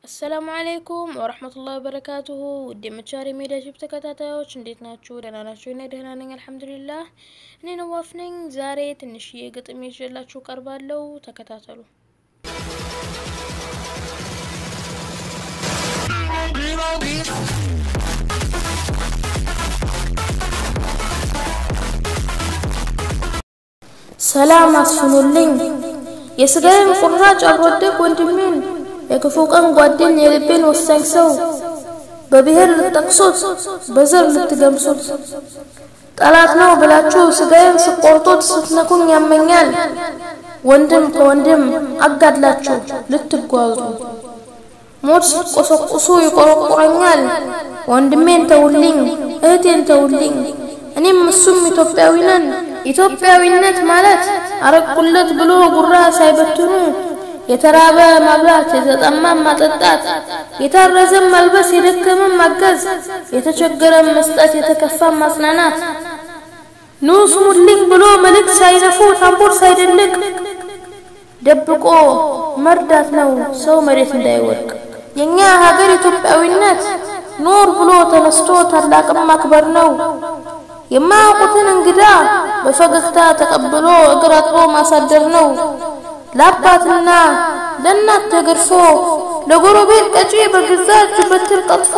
አሰላሙ አለይኩም ወረህመቱላሂ ወበረካቱሁ ውድ የመቻሪ ሜዲያ ዩቲዩብ ተከታታዮች እንዴት ናችሁ? ደህና ናችሁ? እኔ ደህና ነኝ አልሐምዱሊላህ። እኔ ነዋፍ ነኝ። ዛሬ ትንሽዬ ግጥም ይዤላችሁ ቀርባለሁ። ተከታተሉ። ሰላም አስፍኑልኝ የስጋዬን ቁራጭ አልወደቅ ወንድሜን የክፉ ቀን ጓደኝ የልቤን ወሳኝ ሰው በብሔር ልትጠቅሱት በዘር ልትገምሱት ጠላት ነው ብላችሁ ስጋዬን ስቆርጡት ስትነኩኝ ያመኛል። ወንድም ከወንድም አጋድላችሁ ልትጓዙ ሞት ስትቆሰቁሱ ይቆረቁረኛል። ወንድሜን ተውልኝ፣ እህቴን ተውልኝ፣ እኔም እሱም ኢትዮጵያዊ ነን። ኢትዮጵያዊነት ማለት አረቁለት ብሎ ጉራ ሳይበትኑ የተራበ ማብላት፣ የተጠማም ማጠጣት፣ የታረዘም መልበስ፣ የደከመም ማገዝ፣ የተቸገረም መስጠት፣ የተከፋም ማጽናናት፣ ኑ ስሙልኝ ብሎ መልእክት ሳይነፉ ታምቡር ሳይደልቅ ደብቆ መርዳት ነው ሰው መሬት እንዳይወድቅ። የኛ ሀገር ኢትዮጵያዊነት ኖር ብሎ ተነስቶ ታላቅም ማክበር ነው። የማያውቁትን እንግዳ በፈገግታ ተቀብሎ እግር አጥቦ ማሳደር ነው። ለአባትና ለእናት ተገርፎ ለጎረቤት ቀጪ በገዛ እጁ በትር ቀጥፎ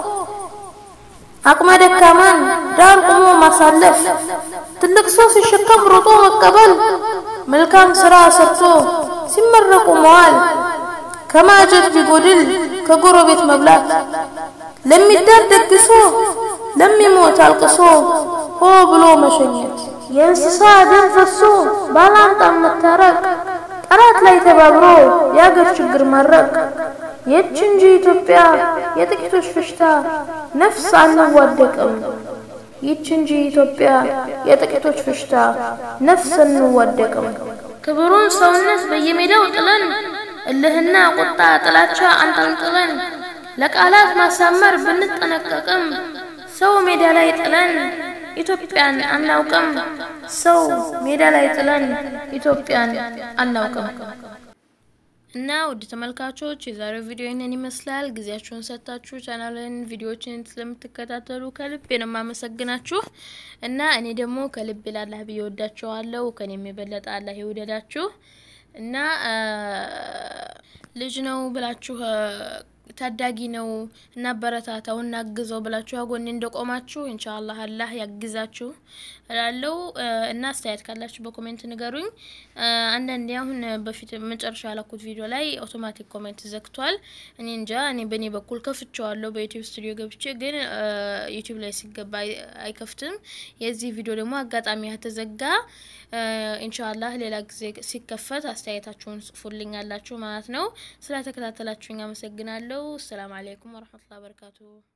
አቅመ ደካማን ዳር ቆሞ ማሳለፍ ትልቅ ሰው ሲሸከም ሮጦ መቀበል መልካም ስራ ሰርቶ ሲመረቁ መዋል ከማጀት ቢጎድል ከጎረቤት መብላት ለሚዳር ደግሶ ለሚሞት አልቅሶ ሆ ብሎ መሸኘት የእንስሳ ደም ፈሶ ባላንጣም መታረቅ ጠላት ላይ ተባብሮ የአገር ችግር ማረቅ የች እንጂ ኢትዮጵያ የጥቂቶች ፍሽታ ነፍስ አንዋደቅም። ይች እንጂ ኢትዮጵያ የጥቂቶች ፍሽታ ነፍስ አንዋደቅም። ክብሩን ሰውነት በየሜዳው ጥለን እልህና ቁጣ ጥላቻ አንጠልጥለን ለቃላት ማሳመር ብንጠነቀቅም ሰው ሜዳ ላይ ጥለን ኢትዮጵያን አናውቅም። ሰው ሜዳ ላይ ጥለን ኢትዮጵያን አናውቅም። እና ውድ ተመልካቾች የዛሬው ቪዲዮ ይህንን ይመስላል። ጊዜያችሁን ሰጥታችሁ ቻናልን ቪዲዮዎችን ስለምትከታተሉ ከልብ ነው የማመሰግናችሁ። እና እኔ ደግሞ ከልብ ላላህ ብዬ ወዳችኋለሁ። ከኔም የበለጠ አላህ ይውደዳችሁ። እና ልጅ ነው ብላችሁ ታዳጊ ነው እናበረታታው እናግዘው ብላችሁ አጎኔ እንደቆማችሁ ኢንሻአላህ አላህ ያግዛችሁ እላለሁ። እና አስተያየት ካላችሁ በኮሜንት ንገሩኝ። አንዳንዴ አሁን በፊት መጨረሻ ያላኩት ቪዲዮ ላይ አውቶማቲክ ኮሜንት ዘግቷል። እኔ እንጃ እኔ በእኔ በኩል ከፍቼዋለሁ በዩቲዩብ ስቱዲዮ ገብቼ፣ ግን ዩቲዩብ ላይ ሲገባ አይከፍትም። የዚህ ቪዲዮ ደግሞ አጋጣሚ ያተዘጋ ኢንሻአላህ ሌላ ጊዜ ሲከፈት አስተያየታችሁን ጽፉልኝ አላችሁ ማለት ነው። ስለተከታተላችሁኝ አመሰግናለሁ። አሰላሙ አለይኩም ወረህመቱላሂ ወበረካቱሁ።